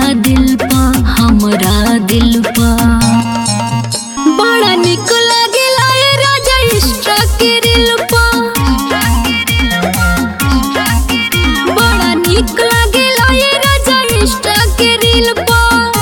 दिल पा हमरा दिल पा बड़ा निक लागेला ए राजा इष्टा के दिल पा बड़ा निक लागेला ए राजा इष्टा के दिल पा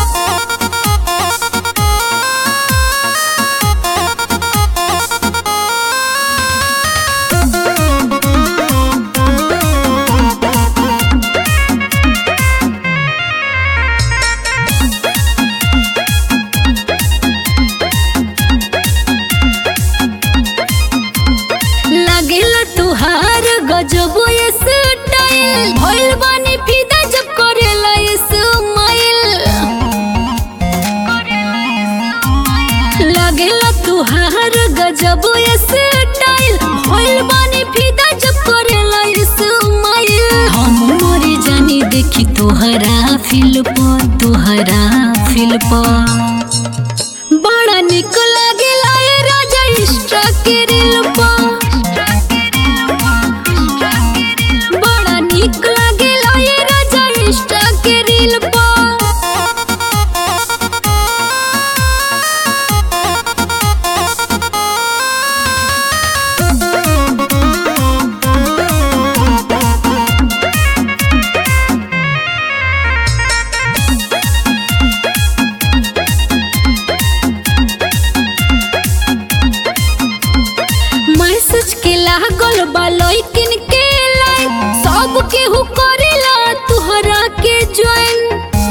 लागेला तुहार गजबो ये स्टाइल भइल बानी फिदा जब करेला ये स्माइल लागेला तुहार गजबो ये स्टाइल भइल बानी फिदा जब करेला ये स्माइल हम मरे जानी देखी तोहरा फिल पर तोहरा फिल पर बड़ा निक लागेला ए राजा इष्टा के दिल पा बड़ा निक लागेला ए राजा इष्टा के दिल पा मैसेज के लागल बा लइकिन के लाइन सब केहू करेला तुहरा के ज्वाइन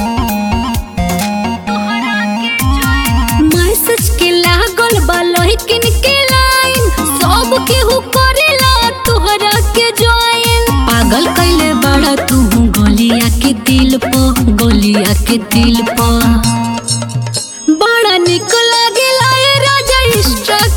मैसेज के लागल बा लइकिन के लाइन सब केहू करेला तुहरा के ज्वाइन पागल कैले बड़ा तू गोलिया के दिल प गोलिया के दिल प बड़ा निक लागेला ए राजा इष्टा